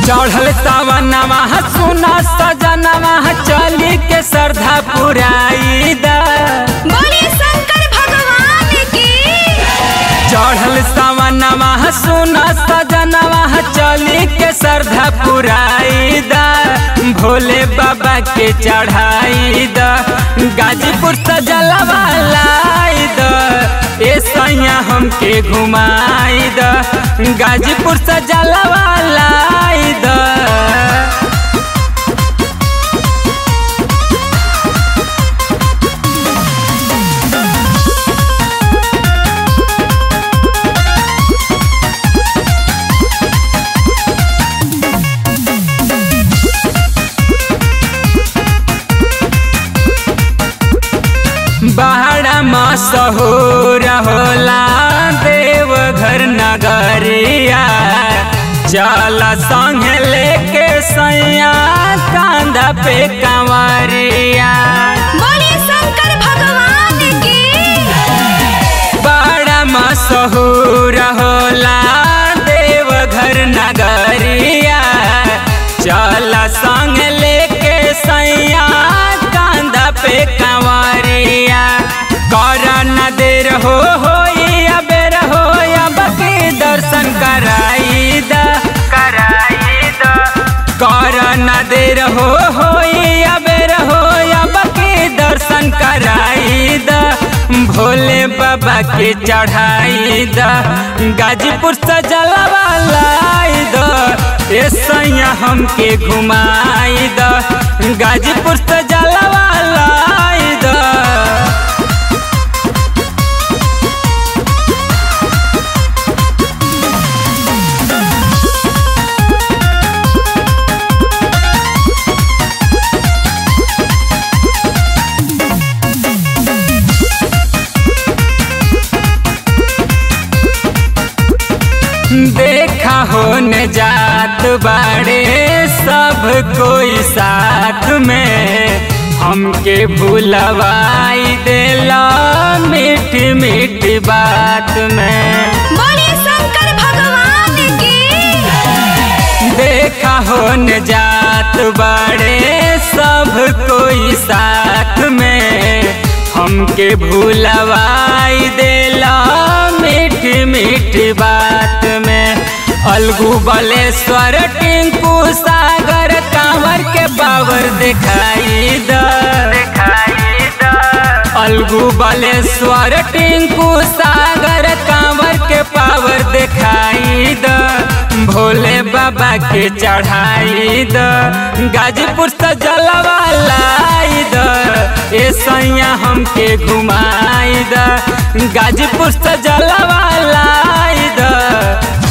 चढ़ल सावनवा सुना सजनवा चली के श्रद्धा पुराई दा बोले शंकर भगवान की चढ़ल सावनवा सुना सजनवा चली के श्रद्धा पुराई दा भोले बाबा के चढ़ाई दा गाजीपुर सजलवा लाई दा ए सैया हमके घुमाई दा गाजीपुर सजलवा लाई दा बहरा मशहूर होला देवघर नगरिया चल संग लेके सैया कांधा पे कंवरिया बोले शंकर भगवान की बड़ा मशहूर होला देवघर नगरिया चल संग लेके सैया कांधा पे कंवरिया कर न देर हो हो अबेर हो अब के दर्शन कराई दा कराई दा कर न देर हो हो अबेर हो अब के दर्शन कराई दा भोले बाबा के चढ़ाई दा गाजीपुर से जलवा लाई दा ए सैया हमके घुमाई दा गाजीपुर से जलवा लाई दा देखा हो न जात बाड़े सब कोई साथ में हमके भूलवाई देला मीठी मीठी बात में बोले शंकर भगवान की देखा हो न जात बाड़े सब कोई साथ में हमके भूलवाई देला मीठी मीठी बात में अलगू बलेश्वर टिंकू सागर कांवर के बावर दिखाई द दिखाई द अलगू बलेश्वर टिंकू सागर कांवर के पावर दिखाई द भोले बाबा के चढ़ाई द गाजीपुर से जलवा लाई द ए सैया हमके घुमाई द गाजीपुर से जलवा लाई द